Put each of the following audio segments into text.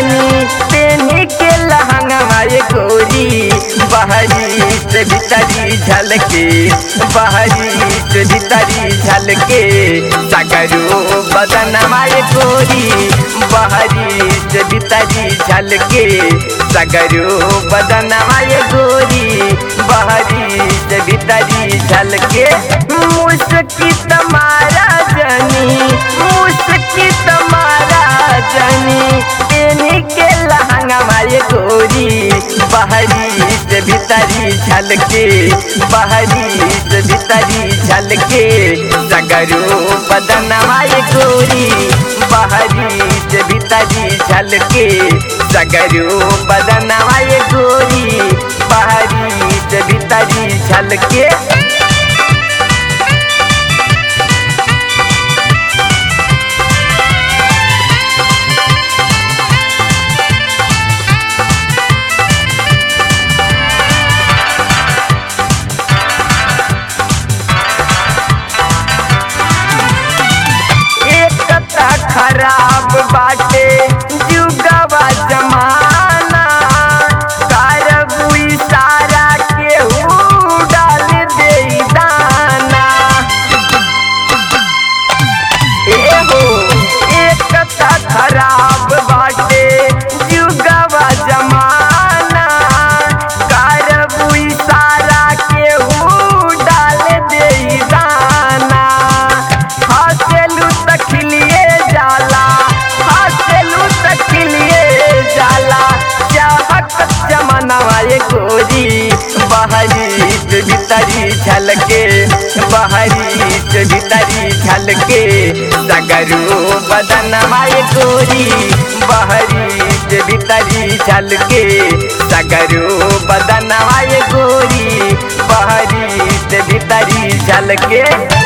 जानी पेनी के लहंगा मारे गोरी बहरी से भीतरी झलके बहरी से भीतरी झलके सगरो बदन मारे गोरी बहरी से भीतरी झलके सगरो बदन मारे गोरी बहरी से भीतरी झलके मुस्की तुम्हारा जनी मुस्की तुम्हारा जनी पेनी के लहंगा मारे गोरी बहरी से भीतरी झलके बहरी से भीतरी झलके सगरो बदन मारे गोरी बहरी से भीतरी झलके सगरो बदन मारे गोरी बहरी से भीतरी झलके एकता खराब बाटे जुगवा जमाना करबू इशारा केहू डाल दे दाना एहो एकता खराब बाटे जुगवा जमाना करबू इशारा केहू डाल दे दाना हंसलू त खिलिए जाला हंसलू त खिलिए जाला चाहत जमानवा ये गोरी बहरी से भीतरी झलके बहरी से भीतरी झलके सगरू बदन माए गोरी बहरी से भीतरी झलके सगरू बदन माए गोरी बहरी से भीतरी झलके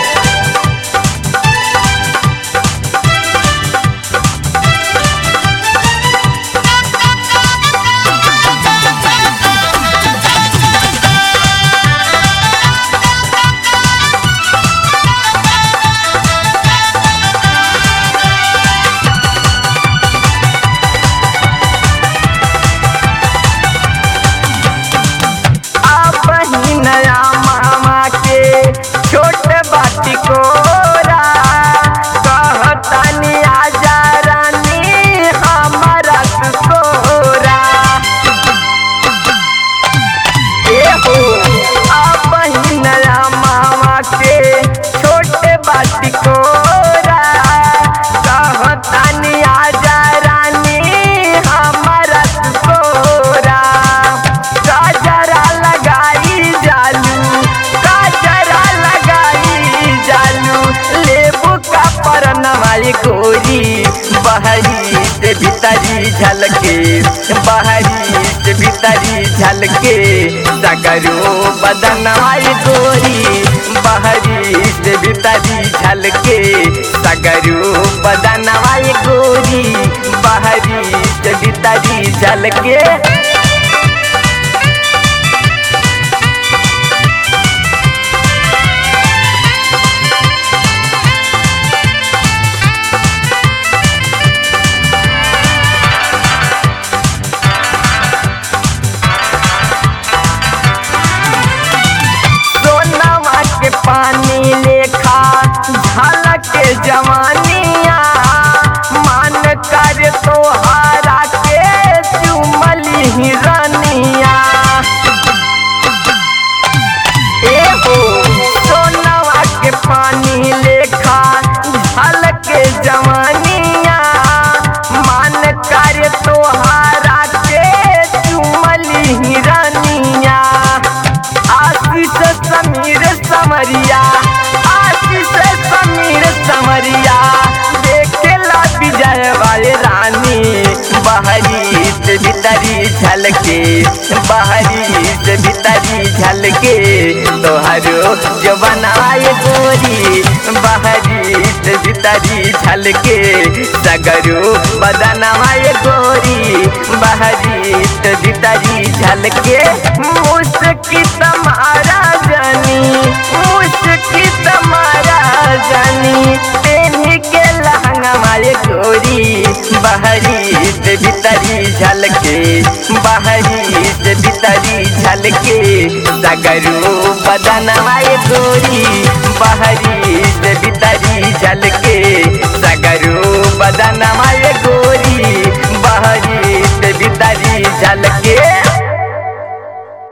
आप ही नया मामा के छोट बाटी कोरा कहतानी आजा रानी हमारा ससुरा एहो आप ही नया मामा के छोटे बाटी कोरा कहतानी आजा रानी हमारा ससुरा काजरा लगाई जालू काजरा लगाई जालू लेबू का परनवाई गोरी बहरी से भीतरी झलके बहरी से भीतरी झलके सगरो बदनवाई गोरी बहरी से भीतरी झलके सगरो बदनवाई गोरी बहरी से भीतरी झलके सोनवा के पानी लेखा झलक के जवानिया मान कर तोहारा के चुमली हिरनिया एहो सोनवा के पानी लेखा झलक के जवानिया मान कर तोहारा के चुमली हिरनिया आशीष समीर समरिया आशीष समीर समरिया देखेला विजय वाले रानी बहरी से भीतरी झलके बहरी से भीतरी झलके तोहरो जो बनाए गोरी बहरी से भीतरी झलके सगरो बदनवाए गोरी बहरी से भीतरी झलके मुस्की तुम्हारा जानी मुस्की तुम्हारा जानी तेनी के लहंगा मारे गोरी बहरी से भीतरी जल के सगरू बदनवा ये गोरी बहरी से भीतरी जल के सगरू बदनवा ये गोरी बहरी से भीतरी